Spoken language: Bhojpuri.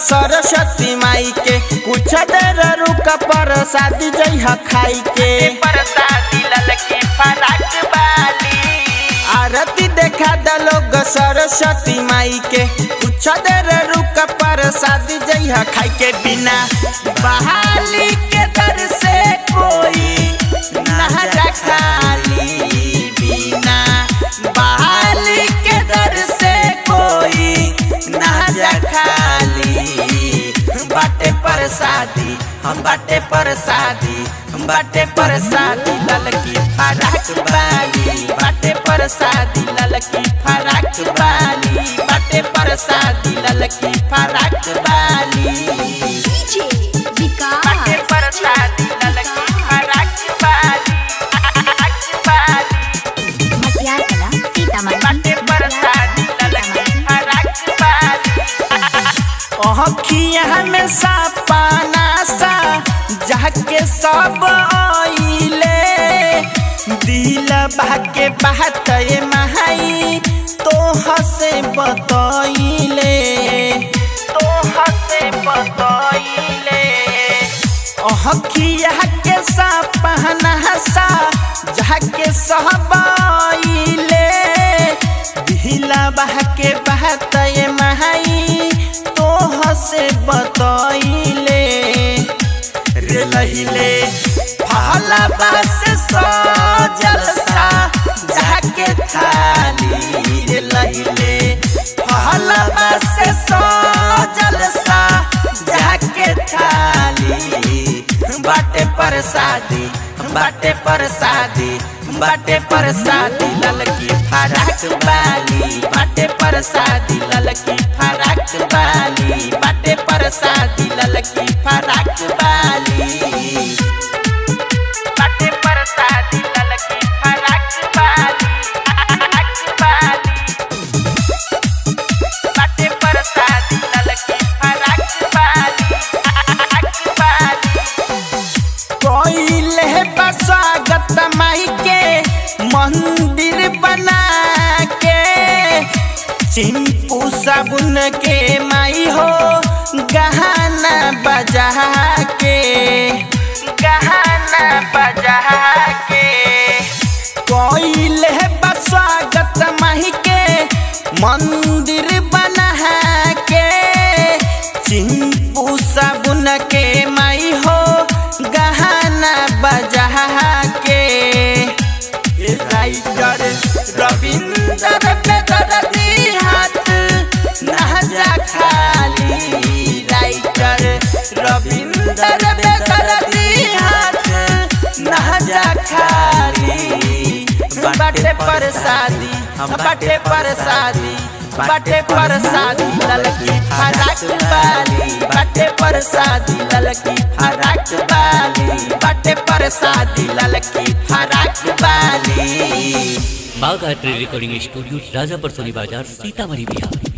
सरस्वती माई के कुछ देर रुक पर शादी जइह खाई के परसादी ललकी फराक वाली आरती देखा द लोग सरस्वती माई के कुछ देर रुक पर शादी जइह खाई के बिना बहाली के दर से कोई नहरा खाली बिना बहाली के दर से कोई नहरा खाली बाटे पर शादी हम बाटे पर शादी हम बाटे पर शादी ललकी फराक वाली बाटे पर शादी ललकी फराक वाली बाटे पर शादी ललकी फराक वाली डीजे विकास बाटे परसादी ललकी फराक वाली फराक वाली मटियार कला सीतामढ़ी बाटे परसादी ललकी फराक वाली अखिया में सपना सा जाके सब आइले दिल भाके बात ये महाई तो हसे बतइले तो हसे बतइले अखिया के सपना सा जाके सब आइले दिला बहके बहत ये महाई तो हसे बतइले रे लहिले फहला बस सजल सा जाके थाली रे लहिले फहला बस सजल सा जाके थाली बाटे पर शादी बाटे पर शादी बाटे पर शादी ललकी फराक वाली बाटे पर शादी ललकी फराक वाली बाटे पर शादी ललकी फराक वाली बाटे परसादी ललकी फराक वाली फराक वाली बाटे परसादी ललकी फराक वाली फराक वाली कोइले बा स्वागत माई के मंदिर बना के चिंपू साबुन के माई हो गहना बजा के गहना बजा के कोइले बा स्वागत माई के मंदिर बना के चिंपू साबुन के माई हो गहना बजा के ए राइटर रविंदर बेदर्दी हाथ नहजा खाली राइटर रविंदर बेदर्दी हाथ नहजा खाली बाटे पर शादी बाटे पर शादी बाटे पर शादी ललकी फराक वाली बाटे पर शादी ललकी फराक वाली बाटे पर शादी ललकी फराक वाली Bagh art recording studio Rajapar Soni Bazar Sitamarhi Bihar